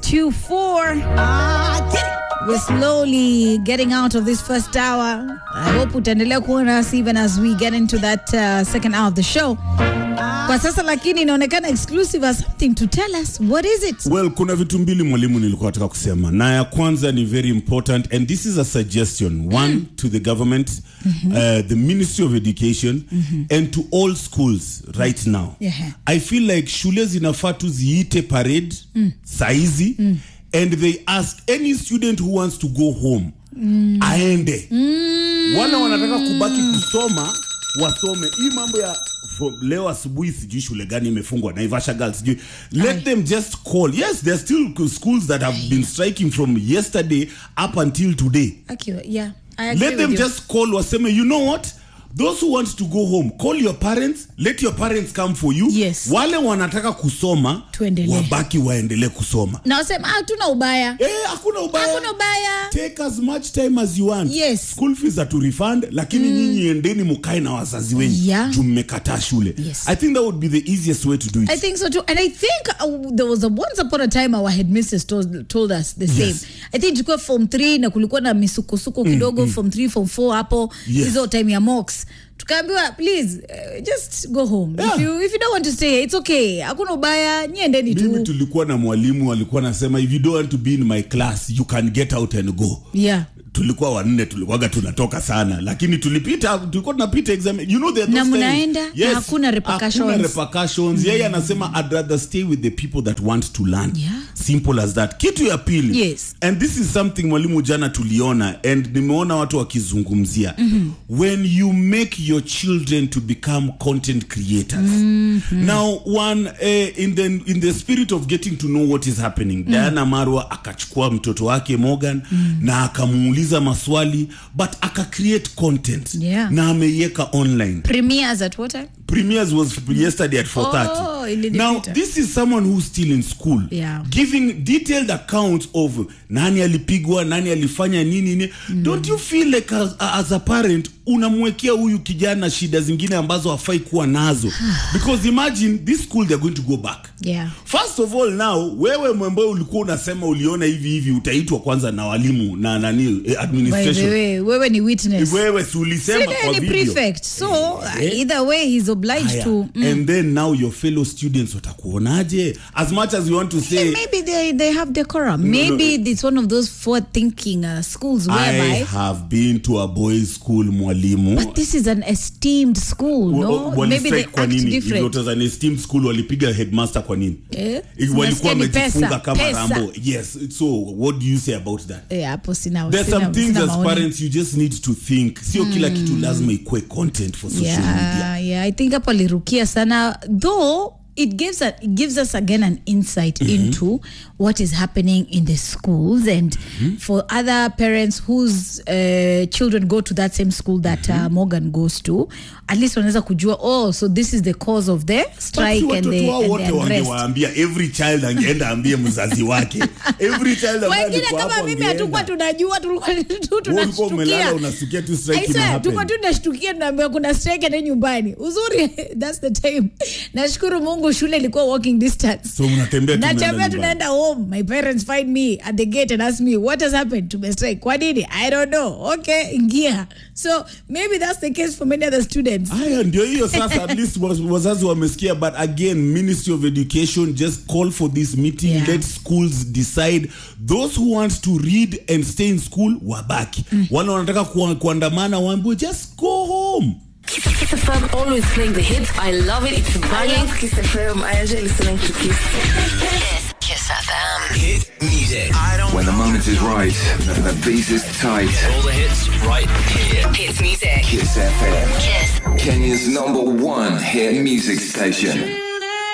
to 4. We're slowly getting out of this first hour. I hope utaendelea kuwa nasi even as we get into that uh, second hour of the show. Kwa sasa lakini inaonekana exclusive has something to tell us. What is it? Well, kuna vitu mbili mwalimu nilikuwa nataka kusema, na ya kwanza ni very important and this is a suggestion one to the government uh, the Ministry of Education and to all schools right now. Yeah. I feel like shule zinafaa tu ziite parade saizi and they ask any student who wants to go home aende. Wale wanataka kubaki kusoma wasome. Hii mambo ya from leo asubuhi sijui shule gani imefungwa Naivasha Girls sijui let them just call yes there are still schools that have been striking from yesterday up until today Okay, yeah. I agree let them with you. just call waseme you know what those who want to go home call your parents let your parents come for you Yes. wale wanataka kusoma Tuendelee. wabaki waendelee kusoma Na wasema ah, tuna ubaya. eh hakuna ubaya Hakuna ubaya. take as much time as you want Yes. school fees are to refund lakini nyinyi endeni mukae na wazazi wenyu Yeah. juu mmekataa shule Yes. i think that would be the easiest way to do it I think so too. And I think uh, there was a once upon a time our headmistress told, told us the same. Yes. I think tulikuwa form 3 na kulikuwa na misukosuko kidogo form 3 form 4 hapo Yes. hizo time ya mocks. Tukaambiwa please uh, just go home. If Yeah. you if you don't want to stay here, it's okay. Hakuna ubaya, niendeni mimi tu. tulikuwa na mwalimu alikuwa anasema if you don't want to be in my class you can get out and go Yeah. tulikuwa wanne tulikuwaga tunatoka sana lakini tulipita tulikuwa tunapita exam you know there are Na those mnaenda, times- na hakuna repercussions. hakuna repercussions yeye anasema i'd rather stay with the people that want to learn Yeah. simple as that kitu ya pili Yes. and this is something mwalimu jana tuliona and nimeona watu wakizungumzia when you make your children to become content creators now one uh, in the in the spirit of getting to know what is happening Diana Marwa akachukua mtoto wake Morgan na akamuuliza maswali but aka create content Yeah. na ameiweka online Premieres at what time? premieres was yesterday at 4:30 Oh, ilinipita. now this is someone who's still in school Yeah. giving detailed accounts of nani alipigwa nani alifanya nini nini don't you feel like as, as a parent unamwekea huyu kijana shida zingine ambazo hafai kuwa nazo because imagine this school they're going to go back Yeah. first of all now wewe mwembe ulikuwa unasema uliona hivi hivi utaitwa kwanza na walimu na nani eh, By the administration way, wewe ni witness. wewe si ulisema Sile kwa ni video prefect. So Eh. either way he's obliged Haya. to and then now your fellow students watakuonaje as much as you want to say maybe they they have decorum. No, maybe no. it's one of those forward thinking uh, schools I whereby have been to a boys school mwalimu but this is an esteemed school, Wa- no? wali Maybe they strike kwa act nini If different. it was an esteemed school walipiga headmaster kwa nini Eh? If walikuwa Unasikia ni wamejifunga pesa, kama pesa. rambo yes so what do you say about that Eh, hapo sina there's sina- some things sina as maoni. parents you just need to think sio kila kitu lazima ikue content for social media yeah, yeah. I think hapo alirukia sana though it gives, a, it gives us again an insight into what is happening in the schools and for other parents whose uh, children go to that same school that uh, Morgan goes to at least wanaweza kujua oh so this is the cause of the Basi strike and watoto the, wao and wote the unrest wangewaambia every child angeenda ambie mzazi wake every child ambaye wengine alikuwa kama hapo mimi hatukuwa angeenda. tunajua tulikuwa tu Wewe ulikuwa umelala tunashtukia unasikia tu I strike ina swear, happen. tuko tu tunashtukia tunaambiwa kuna strike ende nyumbani uzuri that's the time nashukuru mungu shule ilikuwa walking distance So mnatembea tu mnaenda natembea nyumbani. tunaenda home my parents find me at the gate and ask me what has happened tumestrike kwa nini i don't know okay ingia so maybe that's the case for many other students haya ndio hiyo sasa at least waz- wazazi wamesikia but again ministry of education just call for this meeting Yeah. let schools decide those who want to read and stay in school wabaki wale wanataka kuwa- kuandamana waambiwe just go home Kiss FM always playing the hits. I love it. It's I banging. love Kiss FM. I enjoy listening to Kiss. Kiss. Kiss FM. Hit music. I don't When the moment is right and the beat is tight. all the hits right here. Hits music. Kiss FM, Kiss. Kenya's number one hit music station.